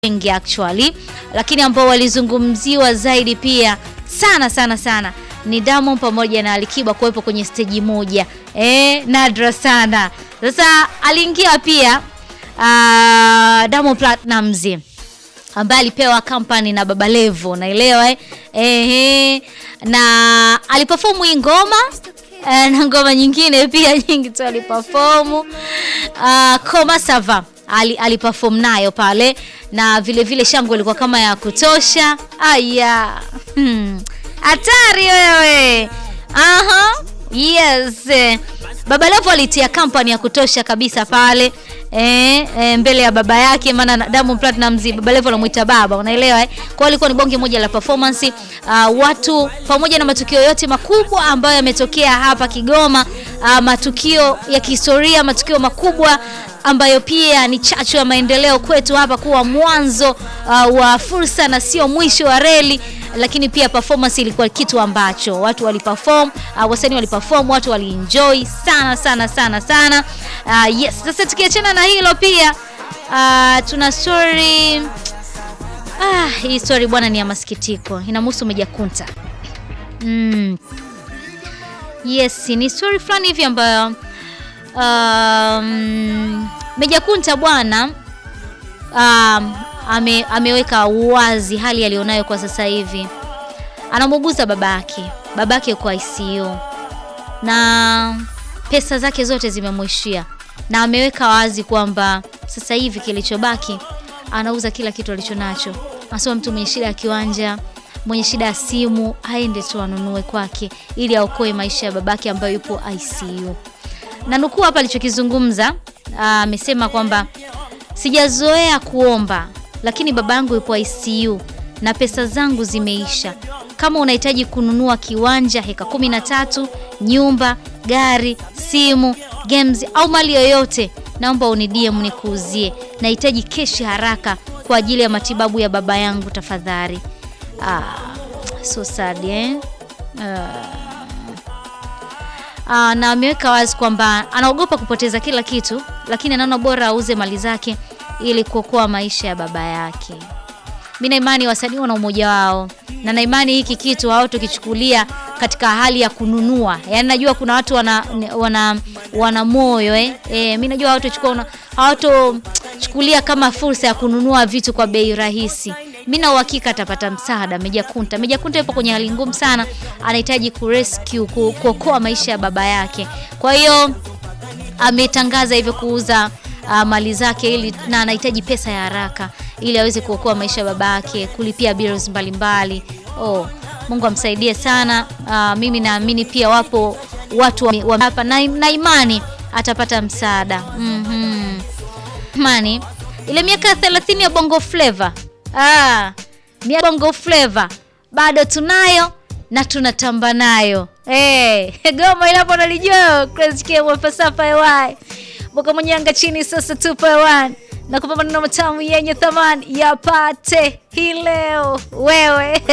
wengi actually, lakini ambao walizungumziwa zaidi pia sana sana sana ni Diamond pamoja na Alikiba kuwepo kwenye steji moja. Eh, nadra sana. Sasa aliingia pia uh, Diamond Platnumz ambaye alipewa kampani na Baba Levo, naelewa eh? Ehe, na aliperform hii ngoma eh, na ngoma nyingine pia nyingi tu aliperform. Uh, Koma Sava ali, aliperform nayo pale na vile vile shangwe ilikuwa kama ya kutosha. Aya, hmm. Hatari wewe. Aha. Yes. Baba Levo alitia kampani ya kutosha kabisa pale e, e, mbele ya baba yake, maana Diamond Platnumz Baba Levo anamuita baba, unaelewa eh? Kwa ilikuwa ni bonge moja la performance uh, watu pamoja na matukio yote makubwa ambayo yametokea hapa Kigoma, uh, matukio ya kihistoria, matukio makubwa ambayo pia ni chachu ya maendeleo kwetu hapa, kuwa mwanzo uh, wa fursa na sio mwisho wa reli lakini pia performance ilikuwa kitu ambacho watu waliperform, uh, wasanii waliperform, watu walienjoy sana sana sana sana. Uh, yes, sasa tukiachana na hilo pia uh, tuna story ah, hii story bwana ni ya masikitiko, inamhusu Meja Kunta. Mm. Yes, ni story fulani hivi ambayo um, Meja Kunta bwana um, ame, ameweka wazi hali aliyonayo kwa sasa hivi. Anamuuguza babake, babake kwa ICU na pesa zake zote zimemwishia, na ameweka wazi kwamba sasa hivi kilichobaki anauza kila kitu alichonacho. Anasema mtu mwenye shida ya kiwanja, mwenye shida ya simu aende tu anunue kwake, ili aokoe maisha ya babake ambayo yupo ICU. Na nukuu hapa alichokizungumza, amesema kwamba sijazoea kuomba lakini baba yangu yupo ICU na pesa zangu zimeisha. Kama unahitaji kununua kiwanja heka kumi na tatu, nyumba, gari, simu, games au mali yoyote, naomba uni DM nikuuzie. Nahitaji keshi haraka kwa ajili ya matibabu ya baba yangu tafadhali. Ah, so sad eh? Ah. Ah, na ameweka wazi kwamba anaogopa kupoteza kila kitu, lakini anaona bora auze mali zake ili kuokoa maisha ya baba yake. Mimi na imani wasanii wana umoja wao, na na imani hiki kitu hawatokichukulia katika hali ya kununua. Yaani najua kuna watu wana wana, wana moyo eh. E, mimi najua hawatochukua hawatochukulia kama fursa ya kununua vitu kwa bei rahisi. Mimi na uhakika atapata msaada Meja Kunta. Meja Kunta yupo kwenye hali ngumu sana, anahitaji kurescue kuokoa maisha ya baba yake. Kwa hiyo ametangaza hivyo kuuza Uh, mali zake ili na anahitaji pesa ya haraka ili aweze kuokoa maisha ya baba yake, kulipia bills mbalimbali. Oh, Mungu amsaidie sana. Uh, mimi naamini pia wapo watu wa, wa hapa na, na imani atapata msaada. mm -hmm. Ile miaka 30 ya Bongo Flava ah, miaka Bongo Flava bado tunayo na tunatamba nayo. Hey, goma ilapo nalijua Crazy K falsafa ya Boka Mwenyanga chini sasa 2.1 na kupa maneno matamu yenye thamani yapate hii leo wewe.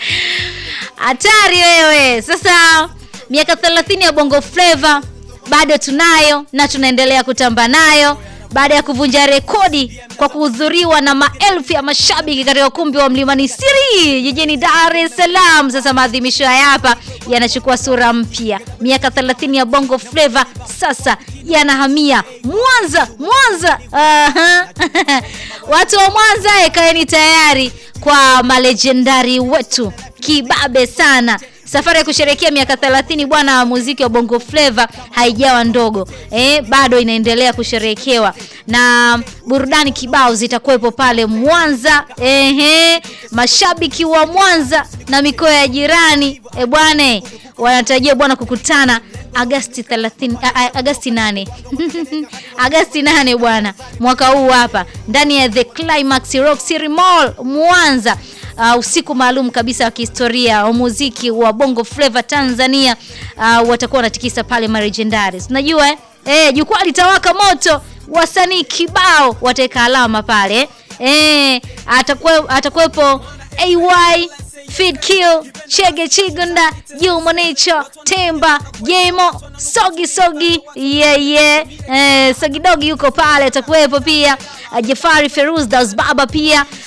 Hatari wewe. Sasa miaka 30 ya Bongo Flava bado tunayo na tunaendelea kutamba nayo baada ya kuvunja rekodi kwa kuhudhuriwa na maelfu ya mashabiki katika ukumbi wa Mlimani City jijini Dar es Salaam. Sasa maadhimisho haya hapa yanachukua sura mpya. Miaka 30 ya Bongo Flava sasa yanahamia Mwanza. Mwanza, uh-huh. Watu wa Mwanza ekaeni tayari kwa malejendari wetu kibabe sana. Safari ya kusherehekea miaka 30 bwana wa muziki wa Bongo Flava haijawa ndogo eh, bado inaendelea kusherehekewa na burudani kibao zitakuwepo pale Mwanza. Ehe, mashabiki wa Mwanza na mikoa ya jirani e bwana wanatarajia bwana kukutana Agasti 30, Agasti 8 Agasti 8 bwana mwaka huu hapa ndani ya The Climax Rock City Mall Mwanza. Uh, usiku maalum kabisa wa kihistoria wa muziki wa Bongo Flava Tanzania. Uh, watakuwa wanatikisa pale Marejendaris, unajua eh? Eh, jukwaa litawaka moto, wasanii kibao wataweka alama pale eh, atakuwepo AY Feed Kill, Chege Chigunda, Juma Nature, Temba, Jemo, Sogi Sogi, yeah, yeah. Eh, Sogi Dogi yuko pale atakuwepo pia. uh, Jafari Feruz Das Baba pia